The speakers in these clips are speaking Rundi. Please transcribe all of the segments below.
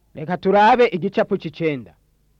reka turabe igicapu c'icenda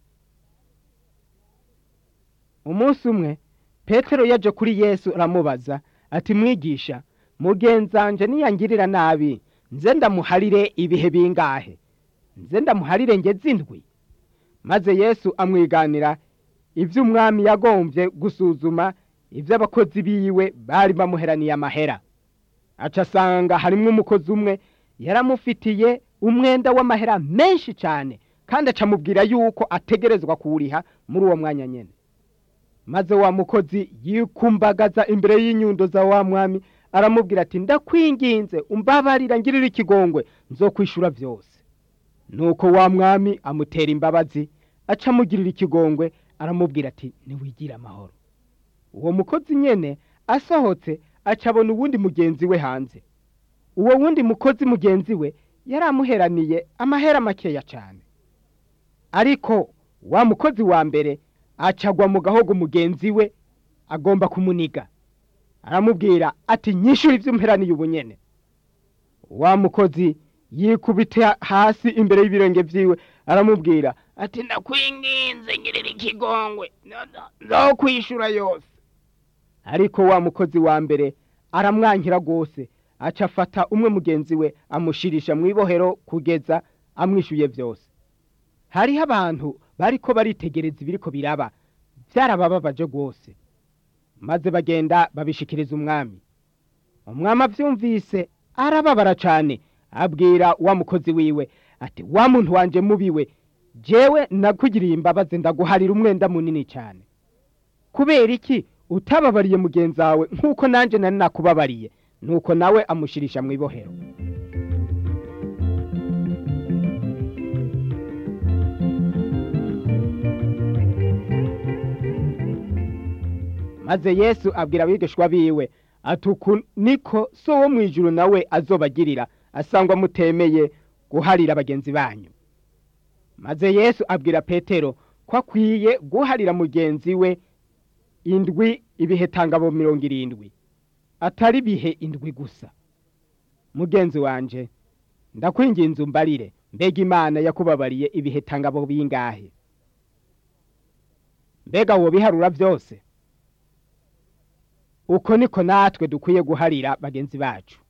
umunsi umwe petero yaje kuri yesu aramubaza ati mwigisha mugenzanje niyangirira nabi nze ndamuharire ibihe bingahe nze ndamuharire ngeze indwi maze yesu amwiganira ivyo umwami yagombye gusuzuma ivyo abakozi biwe bari bamuheraniye amahera aca asanga harimwo umukozi umwe yaramufitiye umwenda w'amahera menshi cane kandi acamubwira yuko ategerezwa kuwuriha muri uwo mwanya nyene maze wa mukozi yikumbagaza imbere y'inyundo za wa mwami aramubwira ati ndakwinginze umbabarira ngirira ikigongwe nzokwishura vyose nuko wa mwami amutera imbabazi aca amugirira ikigongwe aramubwira ati niwigira amahoro uwo mukozi nyene asohotse aca abona uwundi mugenzi we hanze uwo wundi mukozi mugenzi we yari amuheraniye amahera makeya cane ariko wa mukozi wa mbere acagwa mu gahogo mugenzi we agomba kumuniga aramubwira ati nyishura ivyo umperaniye ubunyene wa mukozi yikubita hasi imbere y'ibirenge vyiwe aramubwira ati ndakwinginze ngirira ikigongwe nzokwishura yose ariko wa mukozi wa mbere aramwankira rwose aca afata umwe mugenzi we amushirisha mw'ibohero kugeza amwishuye vyose hariho abantu bariko baritegereza ibiriko biraba vyarabababaje rwose maze bagenda babishikiriza umwami umwami avyumvise arababara cane abwira wa mukozi wiwe ati wa muntu wanje mubiwe jewe nakugiriye imbabazi ndaguharira umwenda munini cane kubera iki utababariye mugenzi wawe nk'uko nanje nari nakubabariye nuko nawe amushirisha mw'ibohero maze yesu abwira abigishwa biwe ati uku niko so wo mw'ijuru nawe azobagirira asangwa mutemeye guharira bagenzi banyu maze yesu abwira petero ko akwiye guharira mugenzi we indwi ibihetangabo mirongo irindwi atari bihe indwi gusa mugenzi wanje ndakwinginze umbarire mbega imana yakubabariye ibihetangabo bingahe mbega wobiharura byose uko niko natwe dukwiye guharira bagenzi bacu